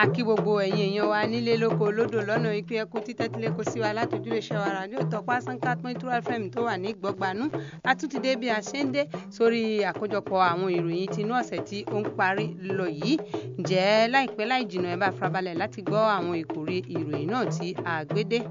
a kí gbogbo ẹ̀yin èèyàn wa nílé lóko lódò lọ́nà ìpín ẹkú títẹ́tílé kó sí wa látòjúlé iṣẹ́ wa ràdíò tọpá sanka point two fm tó wà ní gbọ́gbanú a tún ti dé bí a ṣe ń dé sórí àkójọpọ̀ àwọn ìròyìn tinú ọ̀sẹ̀ tí ó ń parí lọ yìí ǹjẹ́ láìpẹ́ láì jìnnà ẹ bá farabalẹ̀ láti gbọ́ àwọn ìkòrí ìròyìn náà tí a gbé dé.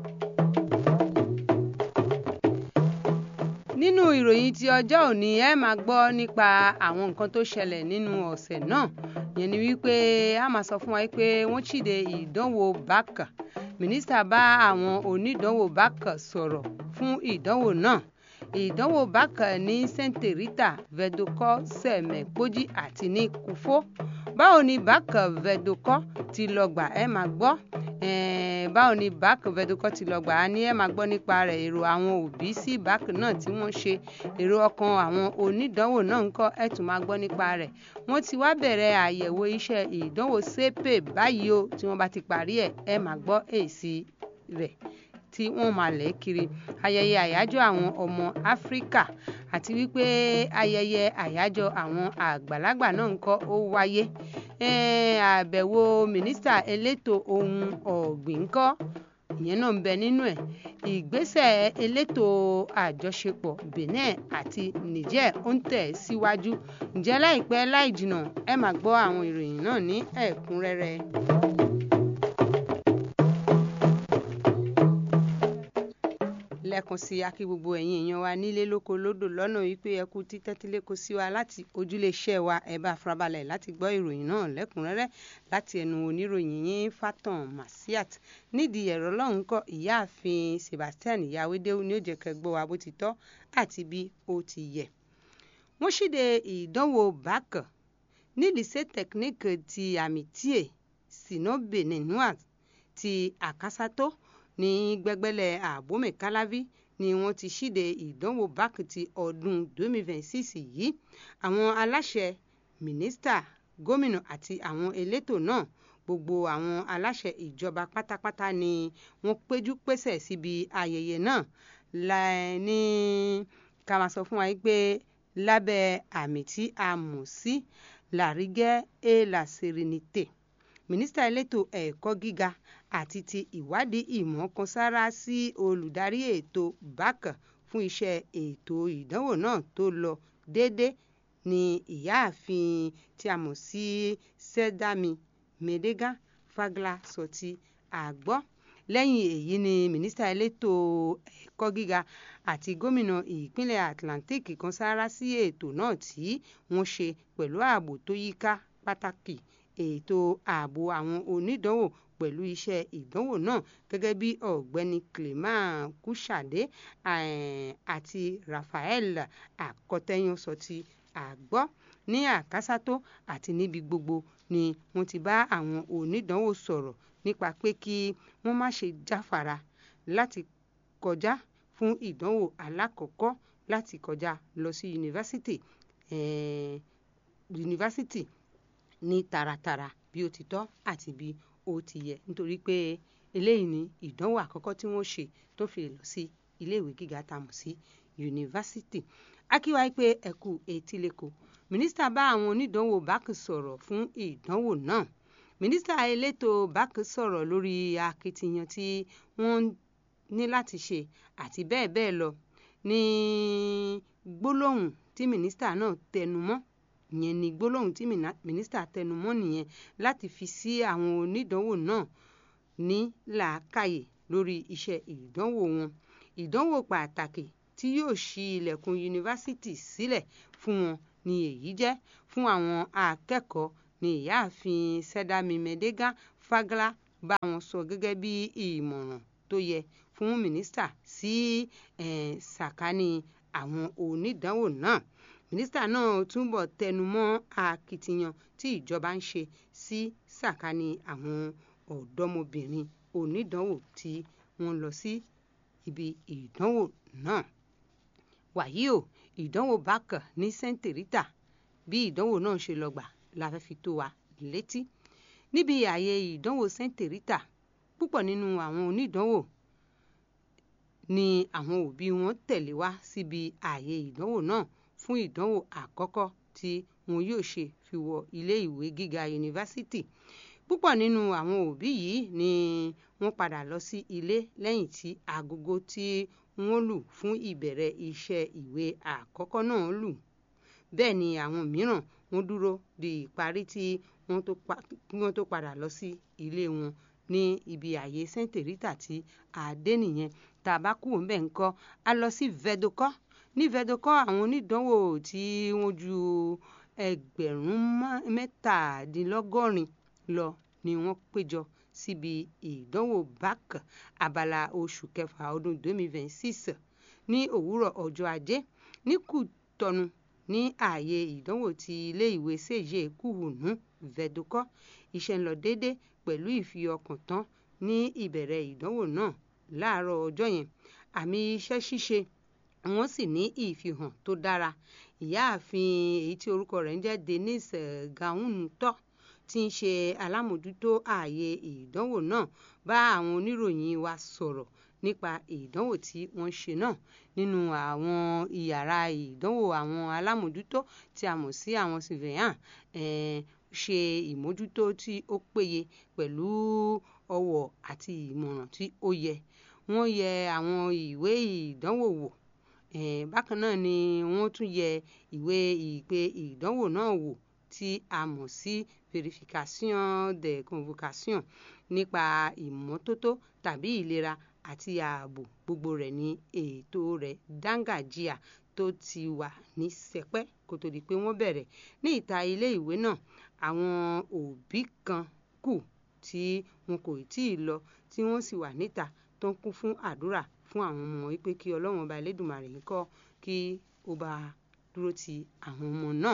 nínú ìròyìn ti ọjọ́ òní ẹ máa gbọ́ nípa àwọn nǹkan tó ṣẹlẹ̀ nínú ọ̀sẹ̀ náà yẹn ni wípé a máa sọ fún wa pé wọ́n ṣíde ìdánwò bákà mínísítà bá àwọn onídánwò bákà sọ̀rọ̀ fún ìdánwò náà ìdánwò bákà ní Saint Rita vedokọ sẹ̀mẹ̀pọ́jì àti ní kúfó báwo ni bákà vedokọ ti lọ gbà ẹ máa gbọ́ báwo ni báàkì vedokọ ti lọ gbà á ní ẹ máa gbọ́ nípa rẹ̀ èrò àwọn òbí sí báàkì náà tí wọ́n ṣe èrò ọkàn àwọn onídánwò náà ń kọ́ ẹ tún máa gbọ́ nípa rẹ̀ wọ́n ti wá bẹ̀rẹ̀ àyẹ̀wò iṣẹ́ ìdánwò sépè báyìí o tí wọ́n bá ti parí ẹ̀ ẹ máa gbọ́ èsì rẹ̀ tí wọ́n máa lẹ̀ kiri ayẹyẹ àyájọ́ àwọn ọmọ áfíríkà àti wípé ayẹyẹ àyájọ́ àwọn àgbàlagbà náà ń kọ́ ó wáyé àbẹ̀wò mínísítà elétò ohun ọ̀gbìn ń kọ́ ìyẹn náà ń bẹ nínú ẹ̀ ìgbésẹ̀ elétò àjọṣepọ̀ Benin àti Niger ó ń tẹ̀ síwájú ǹjẹ́ láìpẹ́ láì jìnnà ẹ máa gbọ́ àwọn ìròyìn náà ní ẹ̀kúnrẹ́rẹ́. lẹ́ẹ̀kan sí akí gbogbo ẹ̀yin èèyàn wa nílé lóko lódò lọ́nà wípé ẹ kú títẹ́tílé kó sí wa láti ojúléeṣẹ́ wa ẹ bá farabalẹ̀ láti gbọ́ ìròyìn náà lẹ́kùnrẹ́rẹ́ láti ẹnu oníròyìn yín Fatan Masiat nídìí ẹ̀rọ lọ́hùn kọ́ ìyáàfin Sebastian Yawédéwu ní ó jẹ́ kẹ́ gbọ́ wa bó ti tọ́ àti bí ó ti yẹ. wọ́n ṣíde ìdánwò BAC ní lycée technique ti Amitié Sino Beninois ti Akasato ní gbẹgbẹlẹ àbómẹ káláví ni wọ́n ti ṣíde ìdánwò BAC ti ọdún 2026 yìí àwọn aláṣẹ mínísítà gómìnà àti àwọn elétò náà gbogbo àwọn aláṣẹ ìjọba pátápátá ni wọ́n péjú pésẹ̀ síbi ayẹyẹ náà ní ká máa sọ fún wa pé lábẹ́ àmì tí a mọ̀ sí la rigueur et la sérénité mínísítà elétò ẹ̀kọ́ gíga àti ti ìwádìí ìmọ̀ kan sára sí olùdarí ètò BAC fún iṣẹ́ ètò ìdánwò náà tó lọ déédé ní ìyáàfin tí a mọ̀ sí Sẹ́dámi Mẹ́dẹ́gà Fagla sọ ti àgbọ́ lẹ́yìn èyí ni mínísítà elétò ẹ̀kọ́ gíga àti gómìnà ìpínlẹ̀ Atlantic kan sára sí ètò náà tí wọ́n ṣe pẹ̀lú ààbò tó yíká pàtàkì ètò ààbò àwọn onídánwò pẹ̀lú iṣẹ́ ìdánwò náà gẹ́gẹ́ bí ọ̀gbẹ́ni Clement Kushade àti Raphael Akọtẹ́yàn sọ ti àgbọ́ ní àkásátó àti níbi gbogbo ni wọ́n ti bá àwọn onídánwò sọ̀rọ̀ nípa pé kí wọ́n má ṣe jáfara láti kọjá fún ìdánwò alákọ̀ọ́kọ́ láti kọjá lọ sí yunifásitì yunifásitì ní taratara bí ó ti tọ́ àti bí ó ti yẹ nítorí pé eléyìí ni ìdánwò àkọ́kọ́ tí wọ́n ṣe tó fi lọ sí iléèwé gíga tá a mọ̀ sí yunifásitì akíwáyé pé ẹ̀kú etílẹ̀kọ mínísítà bá àwọn onídánwò BAC sọ̀rọ̀ fún ìdánwò náà mínísítà elétò BAC sọ̀rọ̀ lórí akitiyan tí wọ́n ní láti ṣe àti bẹ́ẹ̀ bẹ́ẹ̀ lọ ní gbólóhùn tí mínísítà náà tẹnu mọ́ ìyẹn ni gbólóhùn tí mínísítà tẹnumọ́ nìyẹn láti fi sí àwọn onídánwò náà ní làákàyè lórí iṣẹ́ ìdánwò wọn ìdánwò pàtàkì tí yóò ṣí ilẹ̀kùn yunifásitì sílẹ̀ fún wọn ni èyí jẹ́ fún àwọn akẹ́kọ̀ọ́ ní ìyáàfin Sẹ́dámi Mẹ́dẹ́gà Fagla bá wọn sọ gẹ́gẹ́ bí ìmọ̀ràn tó yẹ fún mínísítà sí sàkání àwọn onídánwò náà mínísítà náà túbọ̀ tẹnu mọ́ akitiyan tí ìjọba ń ṣe sí sàkání àwọn ọ̀dọ́mọbìnrin onídánwò tí wọ́n lọ sí ibi ìdánwò náà. wàyí o ìdánwò BAC ní Saint Rita bí ìdánwò náà ṣe lọ gbà la fẹ́ fi tó wa létí. níbi ààyè ìdánwò Saint Rita púpọ̀ nínú àwọn onídánwò ni àwọn òbí wọn tẹ̀lé wá síbi ààyè ìdánwò náà fún ìdánwò àkọ́kọ́ tí wọn yóò ṣe fi wọ ilé ìwé gíga yunifásitì púpọ̀ nínú àwọn òbí yìí ni wọ́n padà lọ sí ilé lẹ́yìn tí agogo tí wọ́n lù fún ìbẹ̀rẹ̀ iṣẹ́ ìwé àkọ́kọ́ náà lù bẹ́ẹ̀ ni àwọn mìíràn wọ́n dúró di ìparí tí wọ́n tó padà lọ sí ilé wọn ní ibi ààyè Saint Rita tí àdé nìyẹn tá a bá kúrò ń bẹ̀ ń kọ́ a lọ sí vedokọ́ ní vedokọ́ àwọn onídàánwò tí wọ́n ju ẹgbẹ̀rún mẹ́tàdínlọ́gọ́rin lọ ni wọ́n péjọ síbi ìdánwò BAC abala oṣù kẹfà ọdún 2026 ní òwúrọ̀ ọjọ́ ajé ní Kútọ́nù ní ààyè ìdánwò ti ilé ìwé sèye kúhùnú vedokọ́ iṣẹ́ ń lọ déédéé pẹ̀lú ìfiọkàntán ní ìbẹ̀rẹ̀ ìdánwò náà láàárọ̀ ọjọ́ yẹn àmì iṣẹ́ ṣíṣe wọ́n sì ní ìfihàn tó dára ìyáàfin èyí tí orúkọ rẹ̀ ń jẹ́ Denise Gauntọ tí ń ṣe alámòjútó ààyè ìdánwò náà bá àwọn oníròyìn wa sọ̀rọ̀ nípa ìdánwò tí wọ́n ṣe náà nínú àwọn ìyàrá ìdánwò àwọn alámòjútó tí a mọ̀ sí àwọn surveillant ṣe ìmójútó tí ó péye pẹ̀lú ọwọ́ àti ìmọ̀ràn tí ó yẹ wọ́n yẹ àwọn ìwé ìdánwò wò bákan náà ni wọ́n tún yẹ ìwé ìpè ìdánwò náà wò tí a mọ̀ sí verification de convocation nípa ìmọ́tótó tàbí ìlera àti ààbò gbogbo rẹ̀ ní ètò rẹ̀ dángájíà tó ti wà ní sẹpẹ́ kó tó di pé wọ́n bẹ̀rẹ̀ ní ìta ilé ìwé náà àwọn òbí kan kù tí wọn kò tí ì lọ tí wọ́n sì wà níta tó ń kún fún àdúrà fún àwọn ọmọ wípé kí ọlọ́run ọba elédùnmarè ń kọ́ kí ó bá dúró ti àwọn ọmọ náà.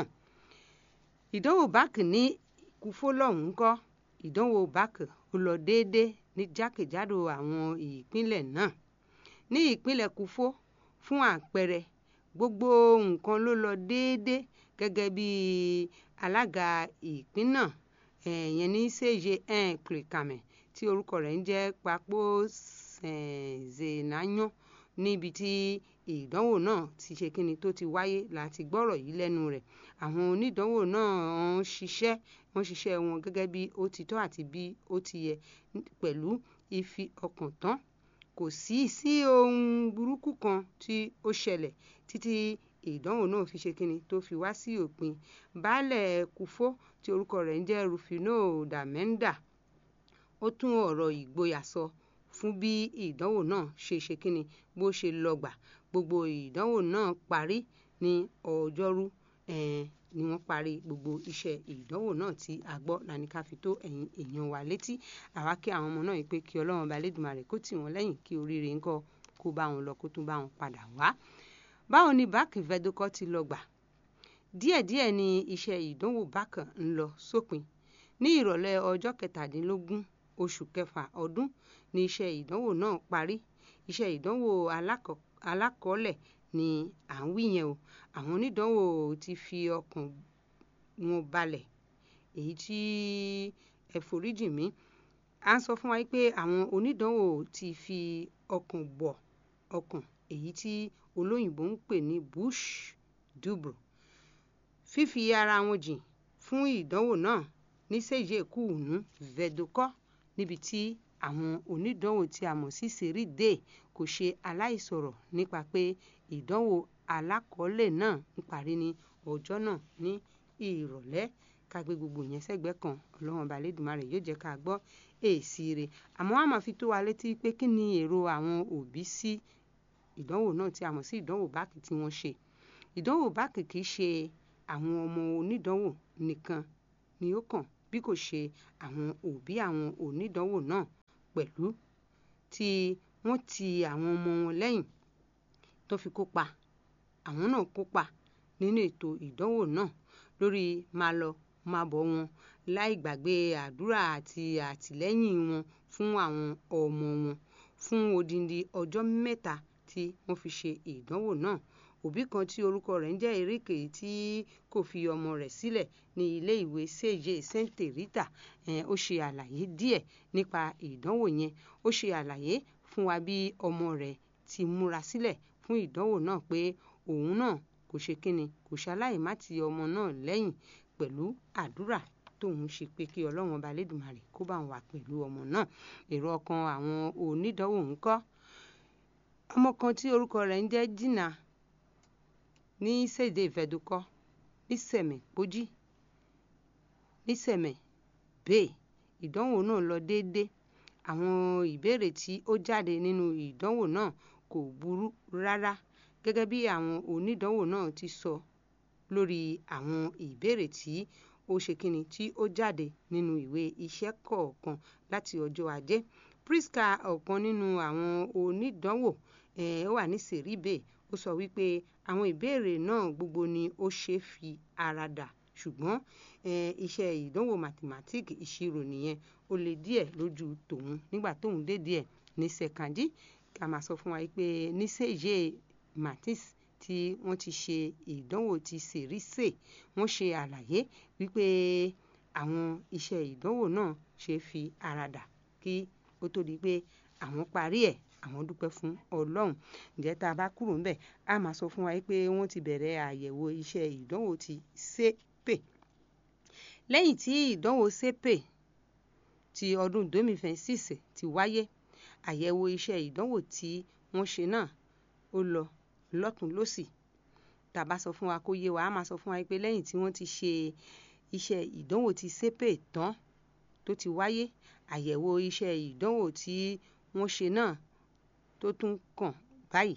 ìdánwò báàkì ní kúfó lọ́hùn-ún kọ́ ìdánwò báàkì ó lọ déédéé ní jákèjádò àwọn ìpínlẹ̀ náà ní ìpínlẹ̀ kúfó fún àpẹẹrẹ gbogbo nǹkan ló lọ déédéé gẹ́gẹ́ bí alága ìpín náà ẹ̀yẹn ní sèye kìrìkàmẹ̀ tí orúkọ rẹ̀ ń jẹ́ papò zenayan níbi tí ìdánwò náà ti ṣe kíni tó ti wáyé láti gbọ́rọ̀ yìí lẹ́nu rẹ̀ àwọn onídánwò náà ń ṣiṣẹ́ wọ́n ṣiṣẹ́ wọn gẹ́gẹ́ bí ó ti tọ́ àti bí ó ti yẹ pẹ̀lú ìfi ọkàn tán kò sí sí ohun burúkú kan tí ó ṣẹlẹ̀ títí ìdánwò náà fi ṣe kíni tó fi wá sí òpin baálẹ̀ kúfó tí orúkọ rẹ̀ ń jẹ́ rufino damenda ó tún ọ̀rọ̀ ìgboyà sọ fún bí ìdánwò náà ṣe ṣe kíni bó ṣe lọ gbà gbogbo ìdánwò náà parí ní ọjọ́rú ni wọ́n parí gbogbo iṣẹ́ ìdánwò náà tí a gbọ́ lani ká fi tó ẹ̀yin èèyàn wa létí àwa kí àwọn ọmọ náà yìí pé kí ọlọ́run ọba Elédùmarè kó tì wọ́n lẹ́yìn kí oríire ńkọ́ kó bá wọn lọ kó tún bá wọn padà wá. báwo ni báàkì vedokọ́ ti lọ gbà díẹ̀díẹ̀ ni iṣẹ́ ìdánwò bákan ń lọ sópin ní ìrọ̀lẹ́ ọjọ́ kẹtàdínlógún oṣù kẹfà ọdún ni iṣẹ́ ìdánwò náà parí iṣẹ́ ìdánwò alákọ̀ọ́lẹ̀ ni à ń wí yẹn o àwọn onídánwò ti fi ọkàn wọn balẹ̀ èyí tí ẹ foríjì mí à ń sọ fún wa pé àwọn onídánwò ti fi ọkàn bọ̀ ọkàn èyí tí olóyìnbó ń pè ní bush dubro fífi ara wọn jìn fún ìdánwò náà ní sèye kùnú vedokọ́ níbi tí àwọn onídánwò tí a mọ̀ sí sèrìdè kò ṣe aláìsọ̀rọ̀ nípa pé ìdánwò alákọ̀ọ́lẹ̀ náà ń parí ní ọjọ́ náà ní ìrọ̀lẹ́ ká gbé gbogbo yẹn sẹ́gbẹ́ kan ọlọ́run ọba Elédùmarè yóò jẹ́ ká gbọ́ èsì rẹ̀ àmọ́ a máa fi tó wa létí pé kí ni èrò àwọn òbí sí ìdánwò náà tí a mọ̀ sí ìdánwò báàkì tí wọ́n ṣe ìdánwò báàkì kì í ṣe àwọn ọmọ onídánwò nìkan ni ó kàn bí kò ṣe àwọn òbí àwọn onídánwò náà pẹ̀lú tí wọ́n ti àwọn ọmọ wọn lẹ́yìn tó fi kópa àwọn náà kópa nínú ètò ìdánwò náà lórí máa lọ máa bọ̀ wọn láì gbàgbé àdúrà àti àtìlẹ́yìn wọn fún àwọn ọmọ wọn fún odindi ọjọ́ mẹ́ta tí wọ́n fi ṣe ìdánwò náà òbí kan tí orúkọ rẹ̀ ń jẹ́ eréke tí kò fi ọmọ rẹ̀ sílẹ̀ ní ilé ìwé sèye Saint Rita ó ṣe àlàyé díẹ̀ nípa ìdánwò yẹn ó ṣe àlàyé fún wa bí ọmọ rẹ̀ ti múra sílẹ̀ fún ìdánwò náà pé òun náà kò ṣe kíni kò ṣaláì má ti ọmọ náà lẹ́yìn pẹ̀lú àdúrà tóun ṣe pé kí ọlọ́run ọba lẹ́dùnmarè kó bá wà pẹ̀lú ọmọ náà èrò ọkàn àwọn onídàánwò ń kọ́ ọmọ kan tí orúkọ rẹ̀ ń jẹ́ jìnnà ní sèdè ìfẹ́dùkọ́ ní sẹ̀mẹ̀ pójí ní sẹ̀mẹ̀ bẹ́ẹ̀ ìdánwò náà lọ déédé àwọn ìbéèrè tí ó jáde nínú ìdánwò náà kò burú rárá gẹ́gẹ́ bí àwọn onídàánwò náà ti sọ lórí àwọn ìbéèrè tí ó ṣe kíni tí ó jáde nínú ìwé iṣẹ́ kọ̀ọ̀kan láti ọjọ́ ajé priska ọ̀kan nínú àwọn onídàánwò ó wà ní sèríbè ó sọ wípé àwọn ìbéèrè náà gbogbo ni ó ṣe é fi ara dà ṣùgbọ́n iṣẹ́ ìdánwò mathematics ìṣirò nìyẹn ó le díẹ̀ lójú tòun nígbà tóun dé díẹ̀ ní sẹ̀kàndí ká máa sọ fún wa pé ní sèye maths tí wọ́n ti ṣe ìdánwò ti sèrísè wọ́n ṣe àlàyé wípé àwọn iṣẹ́ ìdánwò náà ṣe fi ara dà kí ó tó di pé àwọn parí ẹ̀ àwọn dúpẹ́ fún ọlọ́run ǹjẹ́ tá a bá kúrò ńbẹ̀ a máa sọ fún wa pé wọ́n ti bẹ̀rẹ̀ àyẹ̀wò iṣẹ́ ìdánwò ti sépè lẹ́yìn tí ìdánwò sépè ti ọdún 2026 ti wáyé àyẹ̀wò iṣẹ́ ìdánwò tí wọ́n ṣe náà ó lọ lọ́tún lọ́sì tá a bá sọ fún wa kó yé wa a máa sọ fún wa pé lẹ́yìn tí wọ́n ti ṣe iṣẹ́ ìdánwò ti sépè tán tó ti wáyé àyẹ̀wò iṣẹ́ ìdánwò tí wọ́n ṣe náà tó tún kàn báyìí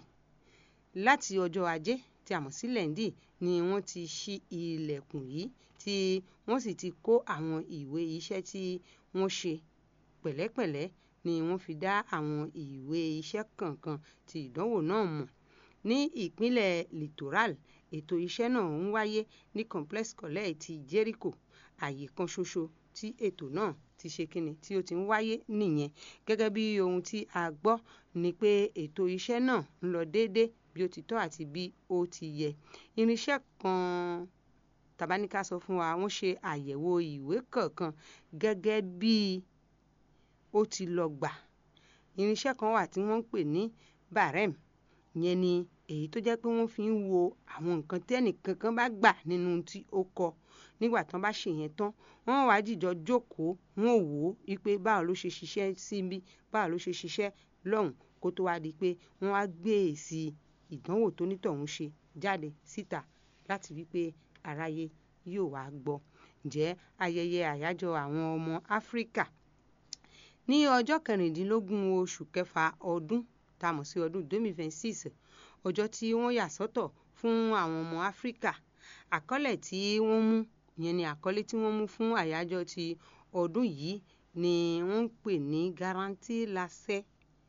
láti ọjọ́ ajé tí a mọ̀ sí lẹ́ndì ni wọ́n ti ṣí ilẹ̀kùn yìí tí wọ́n sì ti kó àwọn ìwé iṣẹ́ tí wọ́n ṣe pẹ̀lẹ́pẹ̀lẹ́ ni wọ́n fi dá àwọn ìwé iṣẹ́ kọ̀ọ̀kan ti ìdánwò náà mọ̀ ní ìpínlẹ̀ littoral ètò iṣẹ́ náà ń wáyé ní complex college ti jericho àyè kan ṣoṣo tí ètò náà ti ṣe kíni tí ó ti ń wáyé nìyẹn gẹ́gẹ́ bí ohun tí a gbọ́ ni pé ètò iṣẹ́ náà ń lọ déédé bí ó ti tọ́ àti bí ó ti yẹ irinṣẹ́ kan tàbáníká sọ fún wa wọ́n ṣe àyẹ̀wò ìwé kọ̀ọ̀kan gẹ́gẹ́ bí ó ti lọ gbà irinṣẹ́ kan wà tí wọ́n ń pè ní barem ìyẹn ni èyí tó jẹ́ pé wọ́n fi ń wo àwọn nǹkan tí ẹnìkankan bá gbà nínú tí ó kọ nígbà tán bá ṣe yẹn tán wọ́n wá jìjọ jókòó wọ́n wò ó wípé báwo ló ṣe ṣiṣẹ́ síbí báwo ló ṣe ṣiṣẹ́ lọ́hùn kó tó wá di pé wọ́n wá gbé èsì ìdánwò tó nítọ̀hún ṣe jáde síta láti wípé aráyé yóò wá gbọ́ ǹjẹ́ ayẹyẹ àyájọ́ àwọn ọmọ áfíríkà ní ọjọ́ kẹrìndínlógún oṣù kẹfà ọdún tá a mọ̀ sí ọdún 2026 ọjọ́ tí wọ́n yà sọ́tọ̀ fún àwọn ọmọ áfíríkà àkọlé tí wọ́n mú ìyẹn ni àkọlé tí wọ́n mú fún àyájọ́ ti ọdún yìí ni wọ́n ń pè ní garantie l'accès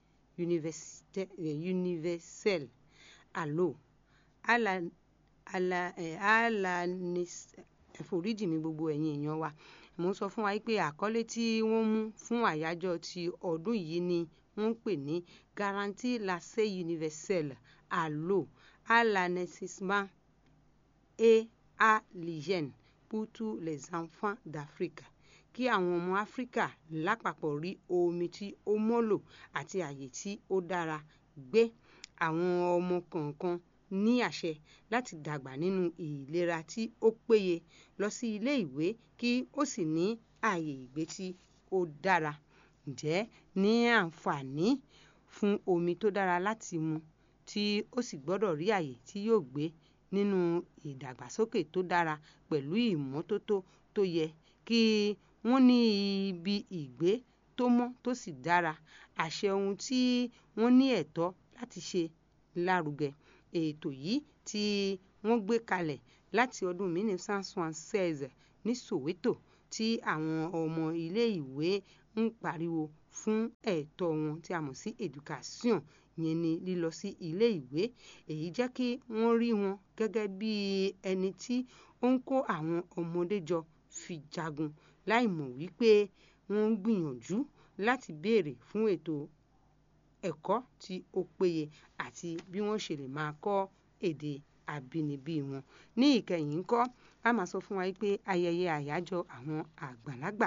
universel alo ala ala ala ẹ̀foríjì mi gbogbo ẹ̀yin èèyàn wa mo ń sọ fún wa pé àkọlé tí wọ́n mú fún àyájọ́ ti ọdún yìí ni wọ́n ń pè ní garantie l'accès universel alo alanesisma et à l'hygiène pour tous les enfants d'Afrique kí àwọn ọmọ áfíríkà lápapọ̀ rí omi tí ó mọ́lò àti àyè tí ó dára gbé àwọn ọmọ kọ̀ọ̀kan ní àṣẹ láti dàgbà nínú ìlera tí ó péye lọ sí ilé ìwé kí ó sì ní àyè ìgbé tí ó dára ǹjẹ́ ní àǹfààní fún omi tó dára láti mu tí ó sì gbọ́dọ̀ rí àyè tí yóò gbé nínú ìdàgbàsókè tó dára pẹ̀lú ìmọ́tótó tó yẹ kí wọ́n ní ibi ìgbé tó mọ́ tó sì dára àṣẹ ohun tí wọ́n ní ẹ̀tọ́ láti ṣe lárugẹ ètò yìí tí wọ́n gbé kalẹ̀ láti ọdún 1976 ní Soweto tí àwọn ọmọ ilé ìwé ń pariwo fún ẹ̀tọ́ wọn tí a mọ̀ sí education yẹn ni lílọ sí ilé ìwé èyí jẹ́ kí wọ́n rí wọn gẹ́gẹ́ bí ẹni tí ó ń kó àwọn ọmọdé jọ fi jagun láì mọ̀ wípé wọ́n ń gbìyànjú láti béèrè fún ètò ẹ̀kọ́ tí ó péye àti bí wọ́n ṣe lè máa kọ́ èdè àbínibí wọn ní ìkẹyìn ńkọ́ a máa sọ fún wa pé ayẹyẹ àyájọ́ àwọn àgbàlagbà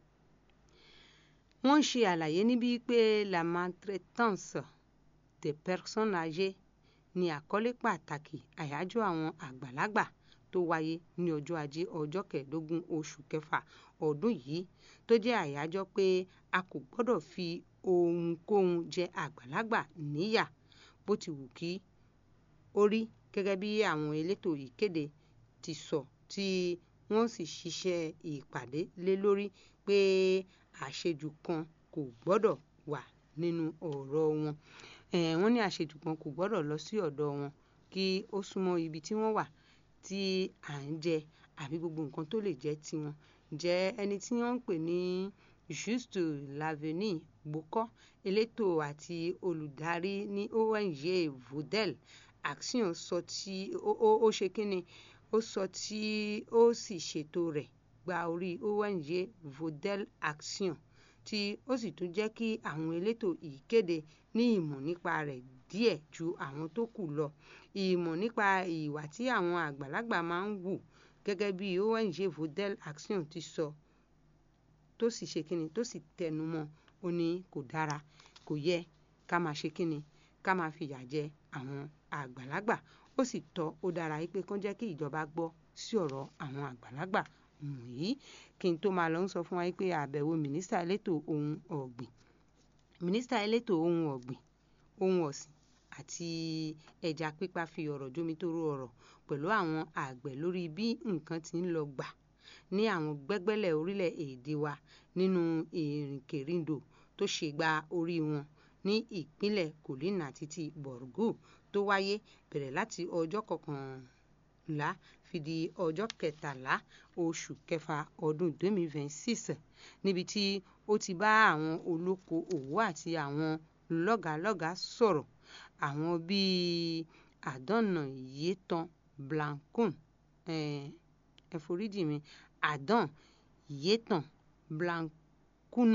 wọ́n ń ṣe àlàyé níbí pé la maltraitance des personnes âgées ni àkọlé pàtàkì àyájọ́ àwọn àgbàlagbà tó wáyé ní ọjọ́ ajé ọjọ́ kẹẹ̀ẹ́dógún oṣù kẹfà ọdún yìí tó jẹ́ àyájọ́ pé a kò gbọ́dọ̀ fi ohunkóhun jẹ àgbàlagbà níyà bó ti wù kí ó rí gẹ́gẹ́ bí àwọn elétò ìkéde ti sọ tí wọ́n sì ṣiṣẹ́ ìpàdé lé lórí pé àṣejù kan kò gbọ́dọ̀ wà nínú ọ̀rọ̀ wọn wọ́n ní àṣejù kan kò gbọ́dọ̀ lọ sí ọ̀dọ̀ wọn kí ó súnmọ́ ibi tí wọ́n wà tí à ń jẹ àbí gbogbo nǹkan tó lè jẹ́ tiwọn jẹ́ ẹni tí wọ́n ń pè ní Juste Lavenie Gboko elétò àti olùdarí ní ONG Vodel Action sọ tí ó ṣe kínni ó sọ tí ó sì ṣètò rẹ̀ gba orí ONG Vodel Action tí ó sì tún jẹ́ kí àwọn elétò ìkéde ní ìmọ̀ nípa rẹ̀ díẹ̀ ju àwọn tó kù lọ ìmọ̀ nípa ìwà tí àwọn àgbàlagbà máa ń wù gẹ́gẹ́ bí ONG Vodel Action ti sọ tó sì ṣe kínni tó sì tẹnu mọ́ ó ní kò dára kò yẹ ká máa ṣe kínni ká máa fìyà jẹ àwọn àgbàlagbà ó sì tọ́ ó dára pé kán jẹ́ kí ìjọba gbọ́ sí ọ̀rọ̀ àwọn àgbàlagbà wọ̀nyí kí n tó máa lọ ń sọ fún wa pé àbẹ̀wò mínísítà elétò ohun ọ̀gbìn mínísítà elétò ohun ọ̀gbìn ohun ọ̀sìn àti ẹja pípa fi ọ̀rọ̀ jómitóró ọ̀rọ̀ pẹ̀lú àwọn àgbẹ̀ lórí bí nǹkan ti ń lọ gbà ní àwọn gbẹ́gbẹ́lẹ̀ orílẹ̀-èdè wa nínú ìrìnkèrindò tó ṣe gba orí wọn ní ìpínlẹ̀ Kolina títí Borgu tó wáyé bẹ̀rẹ̀ láti ọjọ́ kọkànlá fi di ọjọ́ kẹtàlá oṣù kẹfà ọdún 2026 níbi tí ó ti bá àwọn olóko òwò àti àwọn lọ́gàálọ́gàá sọ̀rọ̀ àwọn bíi àdánà yétan blancon ẹ foríjì mi àdán yétan blancuna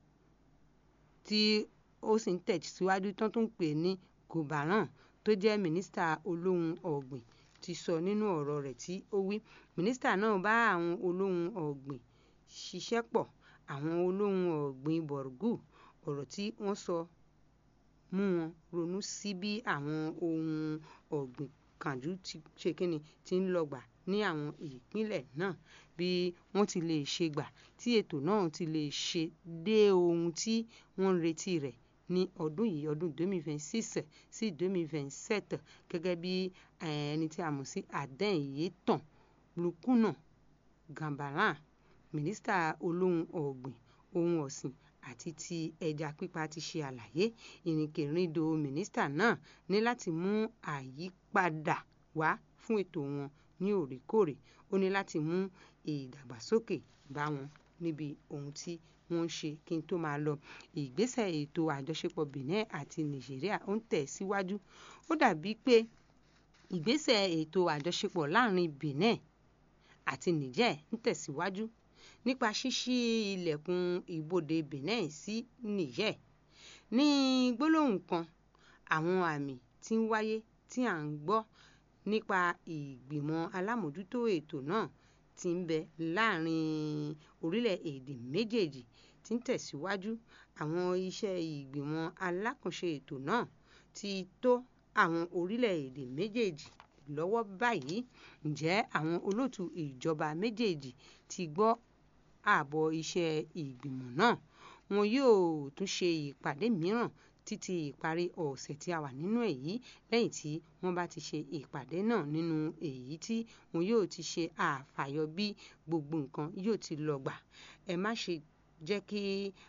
tí ó sì ń tẹ̀síwájú tán tó ń pè ní gobaran tó jẹ́ mínísítà olóhùn ọ̀gbìn ti sọ nínú ọ̀rọ̀ rẹ̀ tí ó wí mínísítà náà bá àwọn olóhùn ọ̀gbìn ṣiṣẹ́ pọ̀ àwọn olóhùn ọ̀gbìn Borgu ọ̀rọ̀ tí wọ́n sọ mú wọn ronú sí bí àwọn ohun ọ̀gbìn kànjú ti ṣe kíni ti ń lọ́gbà ní àwọn ìpínlẹ̀ náà bí wọ́n ti lè ṣe gbà tí ètò náà ti lè ṣe dé ohun tí wọ́n ń retí rẹ̀ ní ọdún yìí ọdún 2026 sí 2027 gẹ́gẹ́ bí ẹni tí a mọ̀ sí Adéyẹ̀tàn Lukuna Gambaran mínísítà olóhùn ọ̀gbìn ohun ọ̀sìn àti ti ẹja pípa ti ṣe àlàyé ìrìnkèrindò mínísítà náà ní láti mú àyípadà wá fún ètò wọn ní òrèkóòrè ó ní láti mú ìdàgbàsókè bá wọn níbi ohun tí wọ́n ń ṣe kí n tó máa lọ ìgbésẹ̀ ètò àjọṣepọ̀ Benin àti Nàìjíríà ó ń tẹ̀ síwájú ó dàbí pé ìgbésẹ̀ ètò àjọṣepọ̀ láàrin Benin àti Niger ń tẹ̀síwájú nípa ṣíṣí ilẹ̀kùn ibodè Benin sí Niger ní gbólóhùn kan àwọn àmì tí ń wáyé tí à ń gbọ́ nípa ìgbìmọ̀ alámòjútó ètò náà tí ń bẹ láàrin orílẹ̀-èdè méjèèjì tí ń tẹ̀síwájú àwọn iṣẹ́ ìgbìmọ̀ alákànṣe ètò náà ti tó àwọn orílẹ̀-èdè méjèèjì lọ́wọ́ báyìí ǹjẹ́ àwọn olóòtú ìjọba méjèèjì ti gbọ́ àbọ̀ iṣẹ́ ìgbìmọ̀ náà wọn yóò tún ṣe ìpàdé mìíràn títí ìparí ọ̀sẹ̀ tí a wà nínú èyí lẹ́yìn tí wọ́n bá ti ṣe ìpàdé náà nínú èyí tí wọn yóò ti ṣe àfàyọ bí gbogbo nǹkan yóò ti lọ gbà ẹ má ṣe jẹ́ kí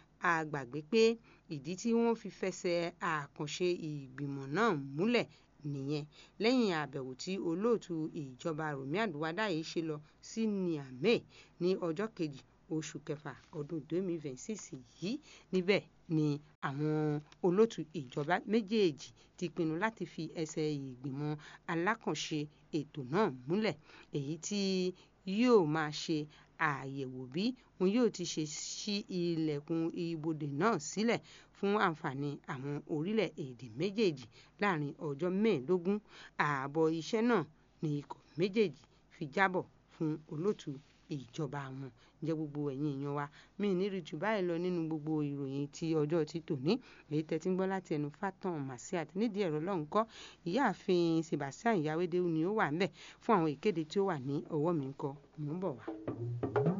a gbàgbé pé ìdí tí wọ́n fi fẹsẹ̀ àkànṣe ìgbìmọ̀ náà múlẹ̀ nìyẹn lẹ́yìn àbẹ̀wò tí olóòtú ìjọba Rọ̀mí Àdúwádáyé ṣe lọ sí Niamey ní ọjọ́ kejì oṣù kẹfà ọdún 2026 yìí níbẹ̀ ni àwọn olóòtú ìjọba méjèèjì ti pinnu láti fi ẹsẹ̀ ìgbìmọ̀ alákànṣe ètò náà múlẹ̀ èyí tí yóò máa ṣe àyẹ̀wò bí wọn yóò ti ṣe ṣí ilẹ̀kùn ibodè náà sílẹ̀ fún àǹfààní àwọn orílẹ̀-èdè méjèèjì láàrin ọjọ́ mẹ́ẹ̀ẹ́dógún ààbọ̀ iṣẹ́ náà ni ikọ̀ méjèèjì fi jábọ̀ fún olóòtú ìjọba wọn jẹ́ gbogbo ẹ̀yin èèyàn wa mi ì ní rí jù báyìí lọ nínú gbogbo ìròyìn ti ọjọ́ ti tòní èyí tẹ́tí ń gbọ́ láti ẹnu Fatan Masiat nídìí ẹ̀rọ lọ́hùn kọ́ ìyáàfin Sebastian Yawede ni ó wà ń bẹ̀ fún àwọn ìkéde tí ó wà ní ọwọ́ mi ń kọ́ mò ń bọ̀ wá.